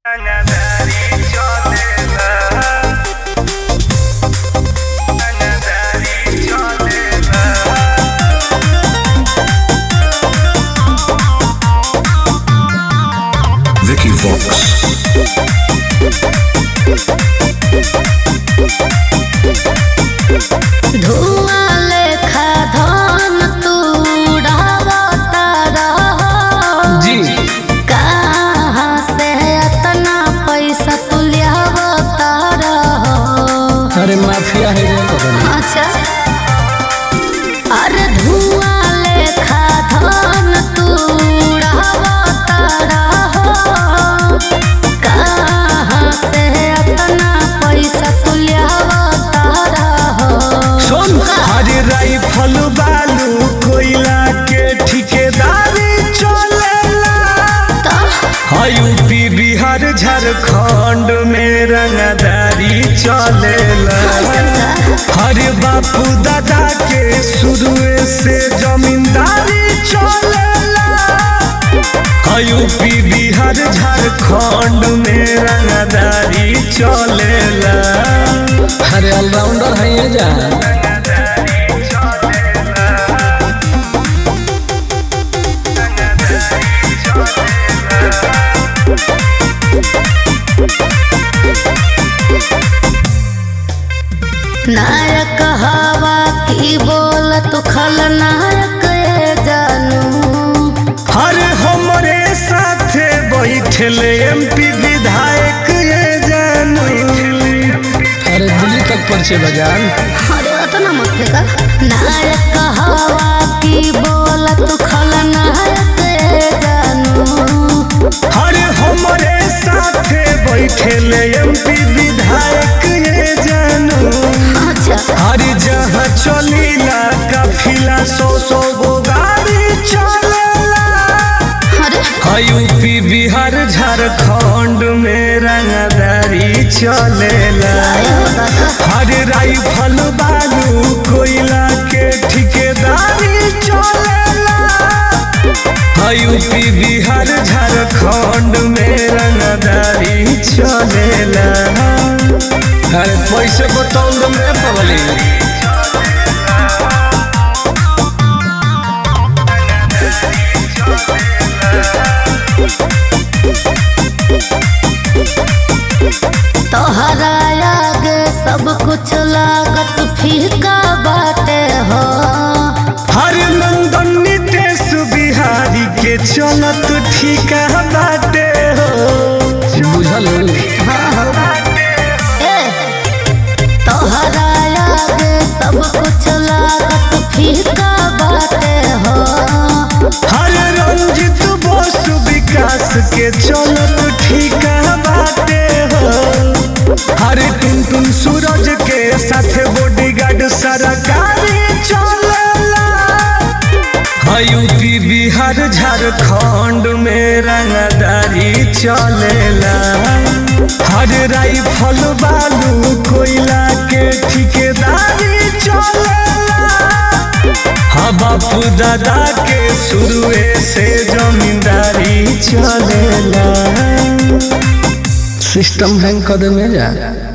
Anadari cholela Anadari cholela Vicky Vox. धुआं लेखा धन तू उड़ावता रह जी कहाँ से इतना पैसा तू लियावता रह अरे माफिया है रे कबनी अच्छा अरे धुआं लेखा धन तू उड़ावता रह कहाँ से इतना पैसा तू लियावता रह सुन हरे राइफल बालू कोयला के ठिकेदारी चलेला यूपी बिहार झारखंड में रंगदारी चलेला हरे बापू दादा के शुरू से जमींदारी चलेला यूपी बिहार झारखंड में रंगदारी चलेला अरे ऑलराउंडर है ये जान नायक हवा की बोल तू खलनायक ये जानू हर हमरे साथे बैठल एमपी विधायक ये जानू अरे दिल्ली तक पर्चे बजान अरे अतना मत फेंका नायक हवा की बोल तू खलनायक ये जानू हर हमरे साथे बैठल एमपी विधायक ये जानू अच्छा हर जहाँ चलीला काफिला सौ सौ गो गाड़ी चलेला अरे यूपी बिहार झारखंड में रंगदारी चलेला हर राइफल बालू कोयला के ठिकेदारी चलेला यूपी बिहार झारखंड में रंगदारी चलेला अरे पैसे बताऊं तो मैं पगली तोहरा आगे सब कुछ लागत फीका बाटे हो हर नंदन नितेश बिहारी के चलत ठीका बाटे हो बुझल ए तोहरा आगे सब कुछ लागत फीका बाटे हो हर रंजित बोस विकास के चलत ठीका बाटे हो हर टुन टुन सूरज के साथ बॉडीगार्ड सरकारी चलेला यूपी बिहार झारखंड में रंगदारी चलेला हर राइफल बालू कोयला के ठिकेदारी चलेला हाँ बापू दादा के शुरू से जमींदारी चलेला सिस्टम हैंग कर दे में जा